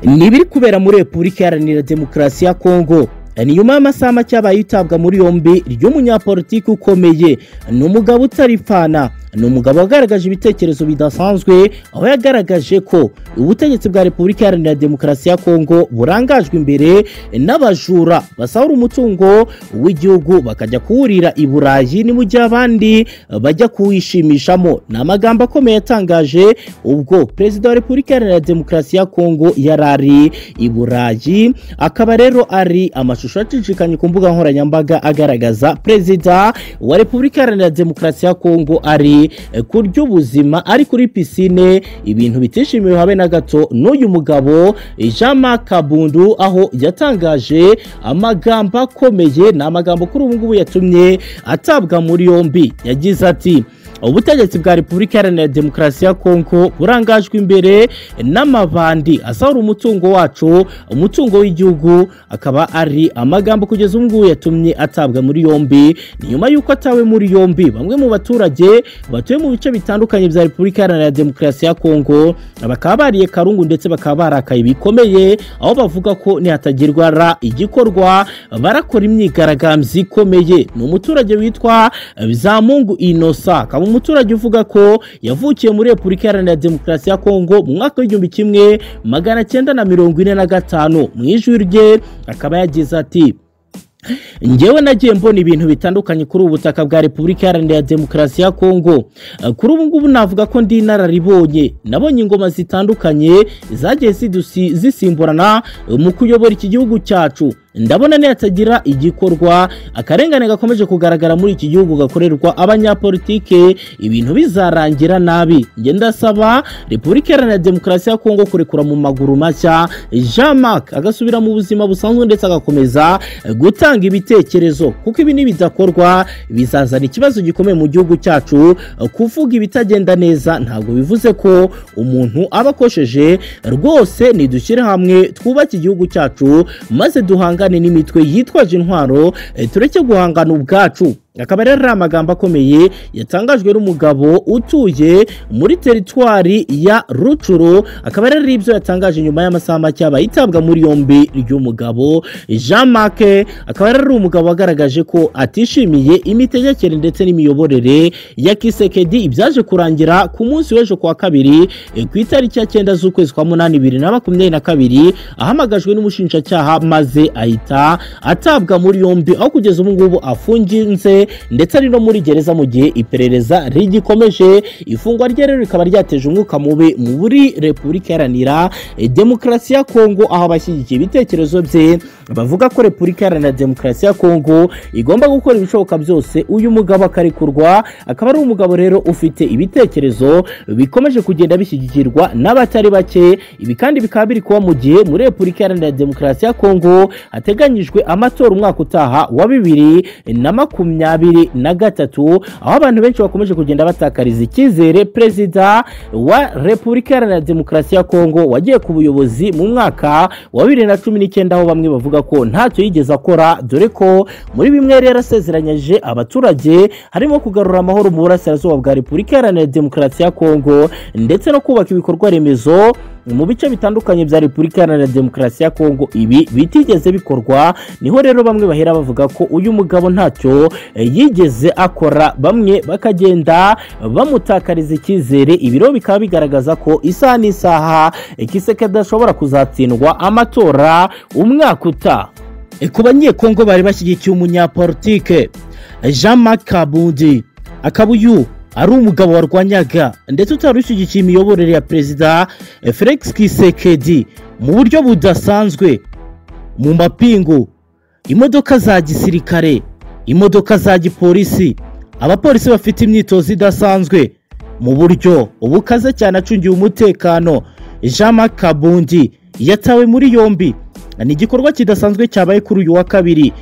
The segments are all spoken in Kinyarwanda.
n'ibiri kubera muri repubulika iharanira demokarasi ya kongo ni nyuma y'amasaha make abaye yitabwa muri yombi ry'umunyapolitiki ukomeye ni umugabo utaripfana ni umugabo wagaragaje ibitekerezo bidasanzwe aho yagaragaje ko ubutegetsi bwa repubulika iharanira demokarasi ya kongo burangajwe imbere n'abajura basahura umutungo w'igihugu bakajya kuwurira i burayi ni mu gihe abandi bajya kuwishimishamo ni amagambo akomeye yatangaje ubwo perezida wa repubulika iharanira demokarasi ya kongo yari ari i burayi akaba rero ari amashusho acicikanye ku mbuga nkoranyambaga agaragaza perezida wa repubulika iharanira demokarasi ya kongo ari kurya ubuzima ari kuri pisine ibintu bitishimiwe habe na gato n'uyu mugabo jean marc kabundu aho yatangaje amagambo akomeye ni amagambo kuri ubu ngubu yatumye atabwa muri yombi yagize ati ubutegetsi bwa repubulika iharanira demokarasi ya kongo burangajwe imbere n'amabandi asahura umutungo wacu umutungo w'igihugu akaba ari amagambo kugeza ubu ngubu yatumye atabwa muri yombi ni nyuma y'uko atawe muri yombi bamwe mu baturage batuye mu bice bitandukanye bya repubulika iharanira demokarasi ya kongo bakaba bariye karungu ndetse bakaba barakaye bikomeye aho bavuga ko nihatagerwa ra igikorwa barakora imyigaragambyo ikomeye ni umuturage witwa bizamungu inosa akaba umuturage uvuga ko yavukiye muri repubulika iharanira demokarasi ya kongo mu mwaka w'igihumbi kimwe magana cyenda na mirongo ine na gatanu mu ijwi rye akaba yagize ati ngewe nagiye mbona ibintu bitandukanye kuri ubu butaka bwa repubulika iharanira demokarasi ya kongo kuri ubu ngubu navuga ko ndi inararibonye nabonye ingoma zitandukanye zagiye zisimburana mu kuyobora iki gihugu cyacu ndabona nihatagira igikorwa akarengane gakomeje kugaragara muri iki gihugu gakorerwa abanyapolitike ibintu bizarangira nabi njye ndasaba repubulika iharanira demokarasi ya kongo kurekura mu maguru mashya jean marc agasubira mu buzima busanzwe ndetse agakomeza gutanga ibitekerezo kuko ibi nibidakorwa bizazana ikibazo gikomeye mu gihugu cyacu kuvuga ibitagenda neza ntabwo bivuze ko umuntu aba akosheje rwose nidushyire hamwe twubake igihugu cyacu maze duhangane n'imitwe yitwaje intwaro tureke guhangana ubwacu akaba rero ari amagambo akomeye yatangajwe n'umugabo utuye muri teritwari ya rucuru akaba rero ibyo yatangaje nyuma y'amasaha make aba yitabwa muri yombi ry'umugabo jean marc akaba rero ari umugabo wagaragaje ko atishimiye imitegekere ndetse n'imiyoborere ya kisekedi ibyaje kurangira ku munsi w'ejo kuwa kabiri ku itariki ya cyenda z'ukwezi kwa munani bibiri na makumyabiri na kabiri ahamagajwe n'umushinjacyaha maze ahita atabwa muri yombi aho kugeza ubu ngubu afunginze ndetse ari no muri gereza mu gihe iperereza rigikomeje ifungwa rye rero rikaba ryateje umwuka mubi muri repubulika iharanira demokarasi ya kongo aho abashyigikiye ibitekerezo bye bavuga ko repubulika iharanira demokarasi ya kongo igomba gukora ibishoboka byose uyu mugabo akarekurwa akaba ari umugabo rero ufite ibitekerezo bikomeje kugenda bishyigikirwa n'abatari bake ibi kandi bikaba biri kuba mu gihe muri repubulika iharanira demokarasi ya kongo hateganyijwe amatora umwaka utaha wa bibiri na makumyabiri makumyabiri na gatatu aho abantu benshi bakomeje kugenda batakariza icyizere perezida wa repubulika iharanira demokarasi ya kongo wagiye ku buyobozi mu mwaka wa bibiri na cumi n'icyenda aho bamwe bavuga ko ntacyo yigeze akora dore ko muri bimwe yari yarasezeranyije abaturage harimo kugarura amahoro mu burasirazuba bwa repubulika iharanira demokarasi ya kongo ndetse no kubaka ibikorwa remezo mu bice bitandukanye bya repubulika iharanira demokarasi ya kongo ibi bitigeze bikorwa niho rero bamwe bahera bavuga ko uyu mugabo ntacyo yigeze akora bamwe bakagenda bamutakariza icyizere ibiro bikaba bigaragaza ko isaha n'isaha ikiseke adashobora kuzatsindwa amatora umwaka utaha ku banyekongo bari bashyigikiye umunyapolitike jean marc kabundi akaba uyu ari umugabo warwanyaga ndetse utari ushyigikiye imiyoborere ya perezida felix kisekedi mu buryo budasanzwe mu mapingu imodoka za gisirikare imodoka za gipolisi abapolisi bafite imyitozo idasanzwe mu buryo bukaze cyane acungiwe umutekano jean marc kabundi yatawe muri yombi ni igikorwa kidasanzwe cyabaye kuri uyu wa kabiri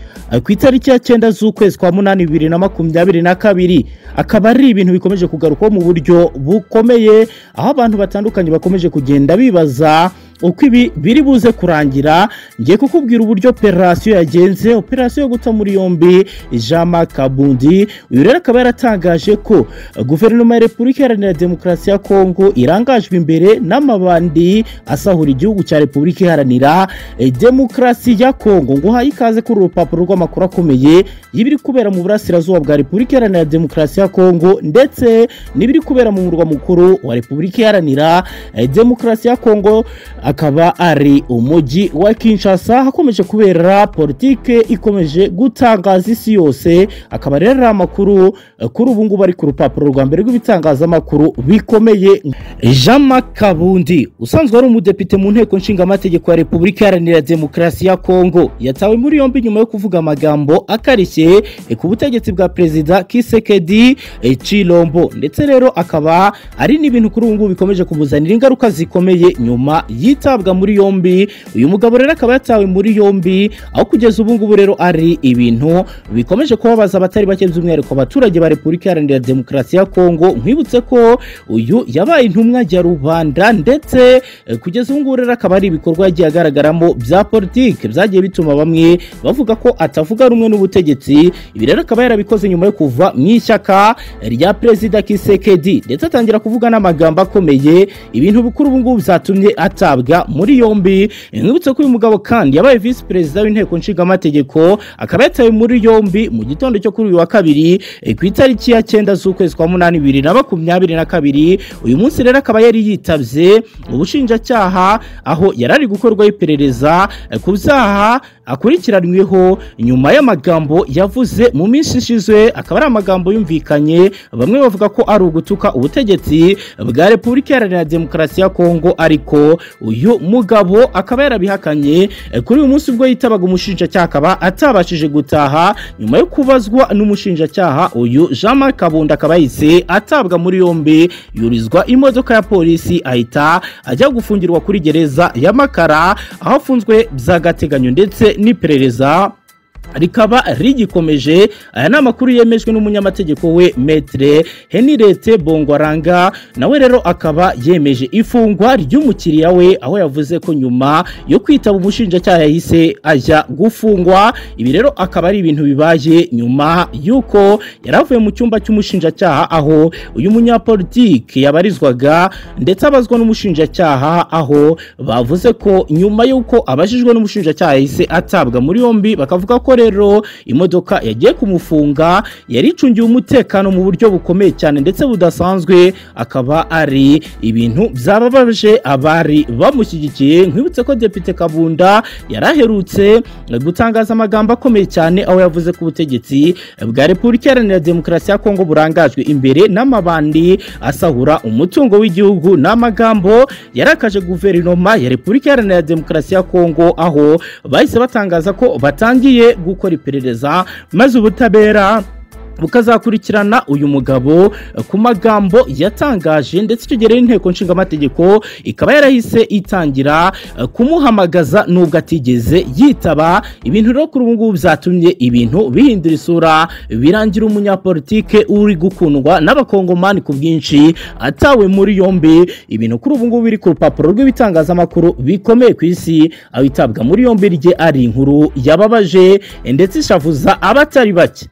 ku itariki ya cyenda z'ukwezi kwa munani bibiri na makumyabiri na kabiri akaba ari ibintu bikomeje kugarukwaho mu buryo bukomeye aho abantu batandukanye bakomeje kugenda bibaza uko ibi biri buze kurangira ngiye kukubwira uburyo operasiyo yagenze operasiyo yo guta muri yombi jean marc kabundi uyu rero akaba yaratangaje ko guverinoma ya repubulika iharanira demokarasi ya kongo irangajwe imbere n'amabandi asahura igihugu cya repubulika iharanira eh, demokarasi ya kongo ngo haye ikaze kuri uru rupapuro rw'amakuru akomeye y'ibiri kubera mu burasirazuba bwa repubulika iharanira demokarasi ya kongo ndetse n'ibiri kubera mu murwa mukuru wa repubulika iharanira eh, demokarasi ya kongo akaba ari umujyi wa kinshasa hakomeje kubera politike ikomeje gutangaza isi yose akaba rero ari amakuru eh, kuri ubu ngubu ari ku rupapuro rwa mbere rw'ibitangazamakuru bikomeye jean marc kabundi usanzwe ari umudepite mu nteko nshingamategeko ya repubulika iharanira demokarasi ya kongo yatawe muri yombi nyuma yo kuvuga amagambo akarishye eh, ku butegetsi bwa perezida kisekedi eh, chilombo ndetse rero akaba ari n'ibintu kuri ubu ngubu bikomeje kumuzanira ingaruka zikomeye nyuma yitabwa muri yombi uyu mugabo rero akaba yatawe muri yombi aho kugeza ubu ngubu rero ari ibintu bikomeje kubabaza abatari bake by'umwihariko abaturage ba repubulika iharanira demokarasi ya kongo nkwibutse ko uyu yabaye intumwa ya rubanda ndetse eh, kugeza ubu ngubu rero akaba ari ibikorwa yagiye agaragaramo bya politike byagiye bituma bamwe bavuga ko atavuga rumwe n'ubutegetsi ibi rero akaba yarabikoze nyuma yo kuva mu ishyaka rya perezida kisekedi ndetse atangira kuvuga n'amagambo akomeye ibintu bikuru ubu ngubu byatumye atabwa muri yombi nkwibutse ko uyu mugabo kandi yabaye visi perezida w'inteko nshingamategeko akaba yatawe muri yombi mu gitondo cyo kuri uyu wa kabiri eh, ku itariki ya cyenda z'ukwezi kwa munani bibiri na makumyabiri na kabiri uyu munsi rero akaba yari yitabye ubushinjacyaha aho yari ari gukorwaho iperereza eh, ku byaha akurikiranweho nyuma y'amagambo yavuze mu minsi ishize akaba ari amagambo yumvikanye bamwe bavuga ko ari ugutuka ubutegetsi bwa repubulika iharanira demokarasi ya kongo ariko uyu mugabo akaba yarabihakanye Eh, kuri uyu munsi ubwo yitabaga umushinjacyaha akaba atabashije gutaha nyuma yo kubazwa n'umushinjacyaha uyu jean marc kabunda akaba yahise atabwa muri yombi yurizwa imodoka ya polisi ahita ajya gufungirwa kuri gereza ya makara aho afunzwe by'agateganyo ndetse n'iperereza rikaba rigikomeje aya ni amakuru yemejwe n'umunyamategeko we metre henirete bongwaranga nawe rero akaba yemeje ifungwa ry'umukiriya we aho yavuze ko nyuma yo kwitaba umushinjacyaha yahise ajya gufungwa ibi rero akaba ari ibintu bibaye nyuma y'uko yari avuye mu cyumba cy'umushinjacyaha aho uyu munyapolitike yabarizwaga ndetse abazwa n'umushinjacyaha aho bavuze ko nyuma y'uko abajijwe n'umushinjacyaha yahise atabwa muri yombi bakavuga ko rero imodoka yagiye kumufunga yari icungiye umutekano mu buryo bukomeye cyane ndetse budasanzwe akaba ari ibintu byababaje abari bamushyigikiye nkwibutse ko depite kabunda yari aherutse gutangaza amagambo akomeye cyane aho yavuze ko ubutegetsi bwa repubulika iharanira demokarasi ya kongo burangajwe imbere n'amabandi asahura umutungo w'igihugu n'amagambo yarakaje guverinoma ya repubulika iharanira demokarasi ya kongo aho bahise batangaza ko batangiye gukora iperereza maze ubutabera bukazakurikirana uyu mugabo eh, ku magambo yatangaje ndetse icyo gihe rero inteko nshingamategeko ikaba yarahise itangira eh, kumuhamagaza nubwo atigeze yitaba ibintu rero kuri ubu ngubu byatumye ibintu bihindura isura birangira umunyapolitike uri gukundwa n'abakongomani ku bwinshi atawe muri yombi ibintu kuri ubu ngubu biri ku rupapuro rw'ibitangazamakuru bikomeye ku isi aho itabwa muri yombi rye ari inkuru yababaje eh, ndetse ishavuza abatari bake